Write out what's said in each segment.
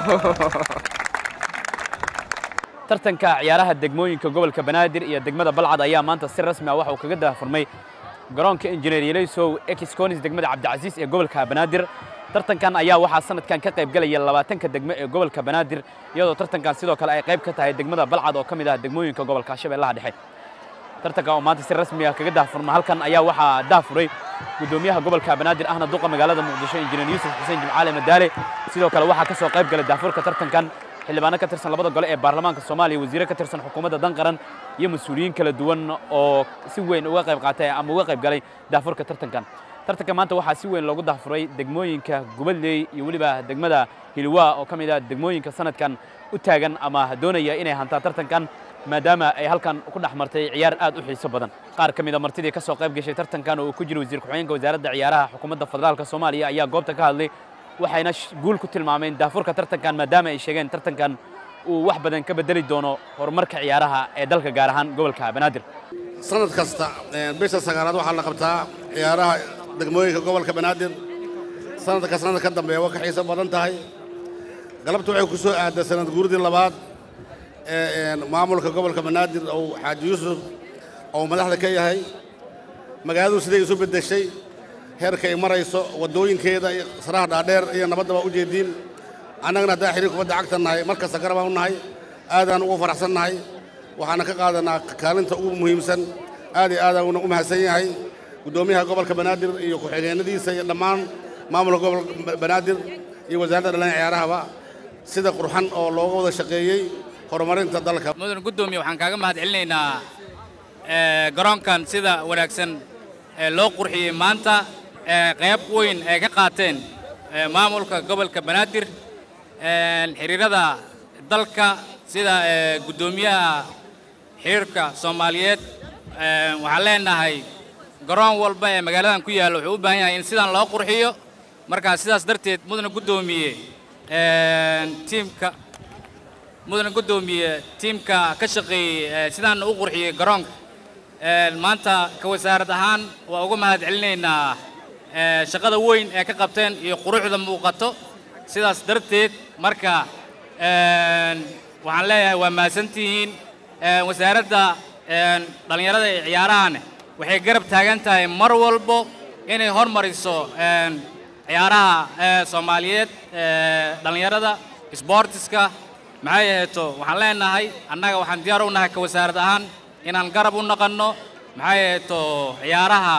tartanka ciyaaraha degmooyinka gobolka banaadir iyo degmada balcad ayaa maanta si rasmi ah waxa uu kaga daahfurmay garoonka injineer yelaysow exconis degmada cabdicasiis ee gobolka banaadir tartankan ayaa waxaa sanadkan ka qayb galaya labaatanka degmo ee gobolka banaadir iyadoo tartankan sidoo kale ay qayb ka tahay degmada balcad oo ka mid ah degmooyinka gobolka shabeellaha dhexe tartanka oo maanta si rasmi ah kaga daahfurma halkan ayaa waxaa daafuray gudoomiyaha gobolka banaadir ahna duqa magaalada muqdisho injineer yuusuf xuseen jimcaale madaale sidoo kale waxaa ka soo qayb galay daafurka tartankan xildhibaano ka tirsan labada gole ee baarlamaanka soomaaliya wasiire ka tirsan xukuumadda dan qaran iyo mas-uuliyiin kala duwan oo si weyn uga qayb qaatay ama uga qayb galay daafurka tartankan tartanka maanta waxaa si weyn loogu daafuray degmooyinka gubadley iyo weliba degmada hilwaa oo ka mid ah degmooyinka sanadkan u taagan ama doonaya inay hantaan tartankan maadaama ay halkan ku dhex martay ciyaar aad u xiiso badan qaar ka mid a martidii ka soo qayb gashay tartankan oo uu ku jiro wasiir ku-xigeenka wasaaradda ciyaaraha xukuumadda federaalka soomaaliya ayaa goobta ka hadlay waxayna guul ku tilmaameen daafurka tartankan maadaama ay sheegeen tartankan uu wax badan ka bedeli doono horumarka ciyaaraha ee dalka gaar ahaan gobolka banaadir sanad kasta bisha sagaalaad waxaa la qabtaa ciyaaraha degmooyinka gobolka banaadir sanadka sanad ka dambeeya waa ka xiiso badan tahay galabta waxay ku soo aaday sanad guuridii labaad ee maamulka gobolka banaadir ou xaaji yuusuf ou madaxda ka yahay magaaladu siday isu beddeshay heerka ay marayso waddooyinkeeda iyo saraha dhaadheer iyo nabadda baa u jeediin annagana haddaan xiriir kubadda cagta nahay mar kasta garabaan u nahay aadaan ugu faraxsan nahay waxaana ka qaadanaa kaalinta ugu muhiimsan aad iyo aadaan u mahadsan yahay guddoomiyaha gobolka banaadir iyo ku-xigeenadiisa iyo dhammaan maamulka gobolka banaadir iyo wasaaradda dhallinya ciyaarahaba sida qurxan oo looga wada shaqeeyey horumarinta dalka mudan guddoomiye waxaan kaaga mahad celinaynaa garoonkan sida wanaagsan loo qurxiyey maanta qayb weyn ay ka qaateen maamulka gobolka banaadir xiriirada dalka sida guddoomiyaha xiriirka soomaaliyeed waxaan leenahay garoon walba ee magaaladan ku yaalla wuxuu u baahan yahay in sidan loo qurxiyo markaa sidaas darteed mudana guddoomiye tiimka mudana guddoomiye tiimka ka shaqeeyey sidaan u qurxiyey garoonka maanta ka wasaarad ahaan waa uga mahad celinaynaa shaqada weyn ee ka qabteen iyo quruxda muuqato sidaas darteed marka waxaan leeyahay waa mahadsantihiin wasaaradda dhallinyarada ee ciyaarahan waxay garab taagan tahay mar walbo inay hormariso ciyaaraha soomaaliyeed dhallinyarada sboortiska maxay aheeto waxaan leenahay annaga waxaan diyaar u nahay ka wasaarad ahaan inaan garab u naqanno maxay aheeto ciyaaraha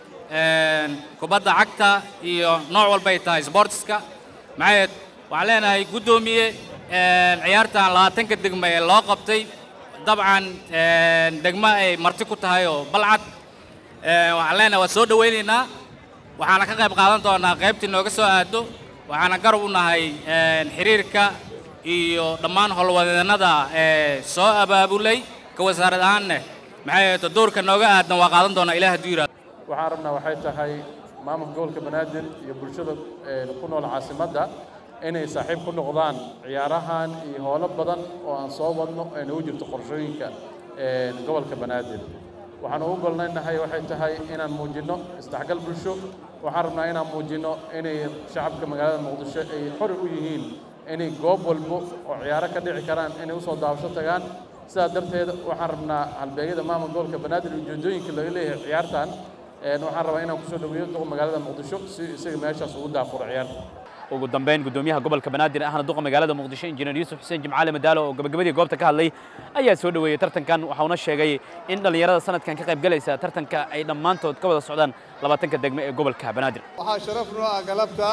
kubadda cagta iyo nooc walbay tahay sboortiska maxay aheed waxaan leenahay guddoomiye ciyaartan labaatanka degmo ee loo qabtay dabcan degmo ay marti ku tahay oo balcad waxaan leenahay waa soo dhowaynaynaa waxaana ka qayb qaadan doonaa qaybtii nooga soo aado waxaana garab u nahay xiriirka iyo dhammaan howlwadeennada ee soo abaabulay ka wasaarad ahaanne maxay ahayto doorka nooga aadan waa qaadan doonaa ilaah hadduu yidhahdo waxaan rabnaa waxay tahay maamulka gobolka banaadir iyo bulshada ku nool caasimadda inay saaxiib ku noqdaan ciyaarahan iyo howlo badan oo aan soo wadno ay nagu jirto qorshooyinka gobolka banaadir waxaan ugu golnaynahay waxay tahay inaan muujinno isdhexgal bulsho waxaan rabnaa inaan muujinno inay shacabka magaalada muqdisho ay xori u yihiin inay goob walbo oo ciyaaro ka dhici karaan inay usoo daawasho tagaan sidaa darteed waxaan rabnaa halbeegyada maamulka gobolka banaadir iyo ujeedooyinka laga leeyahay ciyaartan waxaan rabaa inaan kusoo dhaweeyo duqa magaalada muqdisho si isaga meeshaas ugu daafuro ciyaarta ugu dambeyn guddoomiyaha gobolka banaadir ahna duqa magaalada muqdisho injineer yuusuf xuseen jimcaale madaalo oo gabagabadii goobta ka hadlay ayaa soo dhoweeyey tartankan waxauna sheegay in dhallinyarada sanadkan ka qayb galaysa tartanka ay dhammaantood ka wada socdaan labaatanka degmo ee gobolka banaadir waxaa sharaf noo ah galabta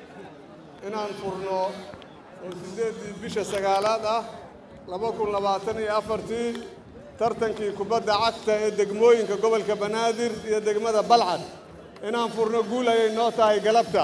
inaan furno oo siddeeddii bisha sagaalaad ah laba kun labaatan iyo afartii tartankii kubadda cagta ee degmooyinka gobolka banaadir iyo degmada balcad inaan furno guul ayay noo tahay galabta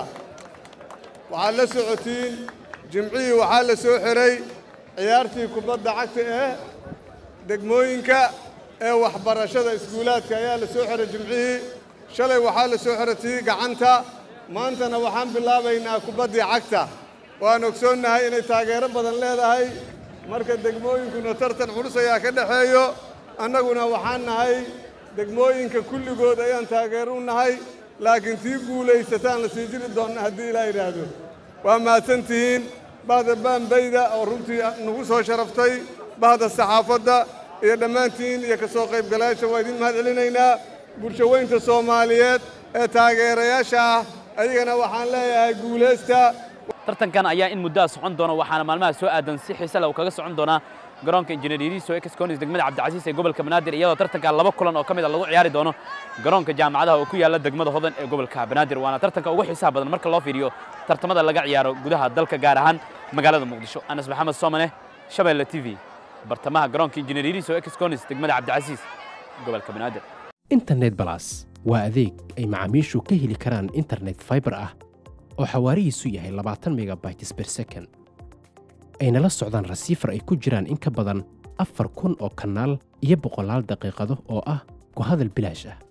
waxaad la socotiin jimcihii waxaa la soo xiray ciyaartii kubadda cagta ee degmooyinka ee waxbarashada iskuulaadka ayaa la soo xiray jimcihii shalay waxaa la soo xiray tii gacanta maantana waxaan bilaabaynaa kubaddii cagta waan ogsoonnahay inay taageero badan leedahay marka degmooyinkuna tartan culus ayaa ka dhexeeyo annaguna waxaan nahay degmooyinka kulligood ayaan taageero u nahay laakiin tii guulaysataan la sii jiri doonna haddii ilaa yidhaahdo waa mahadsantihiin bahda baanbayda oo runtii nagu soo sharaftay bahda saxaafadda iyo dhammaantiin iyo ka soo qaybgalayaasha waa idin mahad celinaynaa bulshaweynta soomaaliyeed ee taageerayaasha ah ayagana waxaan leeyahay guulaysta tartankan ayaa in muddaa socon doona waxaana maalmaha soo aadan si xiise leh uu kaga socon doonaa garoonka injineer yariiso ex conis degmada cabdicasiis ee gobolka banaadir iyadoo tartanka laba kulan oo ka mid a lagu ciyaari doono garoonka jaamacadaha oo ku yaalla degmada hodan ee gobolka banaadir waana tartanka ugu xiisaha badan marka loo fiiriyo tartamada laga ciyaaro gudaha dalka gaar ahaan magaalada muqdisho anas maxamed soomane shabeelle t v bartamaha garoonka injineer yariiso ex conis degmada cabdicasiis gobolka banaadir internet balas waa adeeg ay macaamiishu ka heli karaan internet fiber ah oo xawaarihiisu yahay labaatan megabytes per second ayna la socdaan rasiifar ay ku jiraan in ka badan afar kun oo kanaal iyo boqolaal daqiiqado oo ah ku hadal bilaash ah